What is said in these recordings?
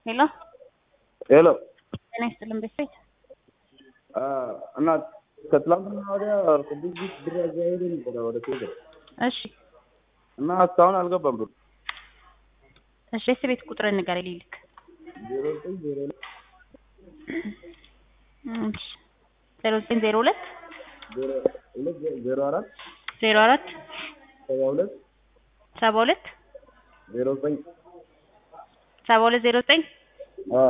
ሄሎ ሄሎ ጤና ይስጥልን ቤተሰብ እና ከትላንትና ወዲያ ቅዱስ ጊዮርጊስ ብር አዘዋውሮ ነበረ ወደ ቴሌ እሺ እና እስካሁን አልገባም ብሩ እሺ የስ ቤት ቁጥር ንገረኝ ልልክ ዜሮ ዘጠኝ ዜሮ ሁለት እሺ ዜሮ ዘጠኝ ዜሮ ሁለት ዜሮ ሁለት ዜሮ አራት ዜሮ አራት ሰባ ሁለት ሰባ ሁለት ዜሮ ዘጠኝ ሰባ ሁለት ዜሮ ዘጠኝ አዎ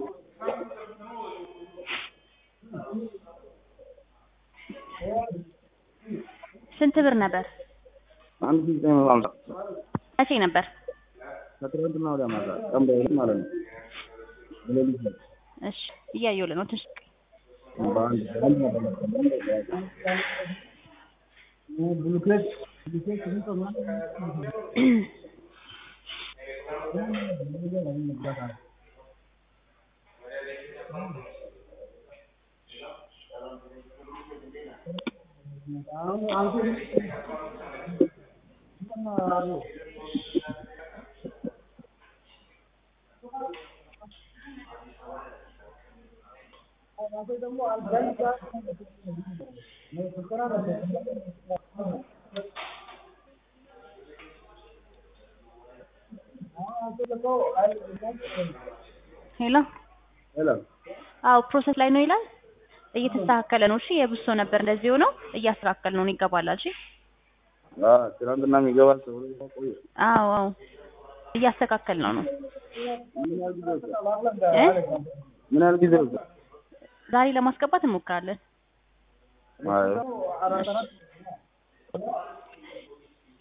ስንት ብር ነበር? አንድ ሺህ ዘጠኝ መቶ ሀምሳ መቼ ነበር? ከትላንትና ወዲያ ማታ ቀን በሁለት ማለት ነው በሌሊት ነው እሺ እያየሁልህ ነው ትንሽ በአንድ በአንድ ነበር ብሉኬት ብሉኬት ሄሎ ሄሎ አዎ ፕሮሰስ ላይ ነው ይላል እየተስተካከለ ነው እሺ የብሶ ነበር እንደዚህ ሆነው እያስተካከል ነው ይገባላል እሺ አዎ ትናንትና የሚገባል ተብሎ ቆየ አዎ አዎ እያስተካከል ነው ነው ምን ያህል ጊዜ ወሰደ? እ ምን ያህል ጊዜ ወሰደ? ዛሬ ለማስገባት እንሞክራለን አይ እሺ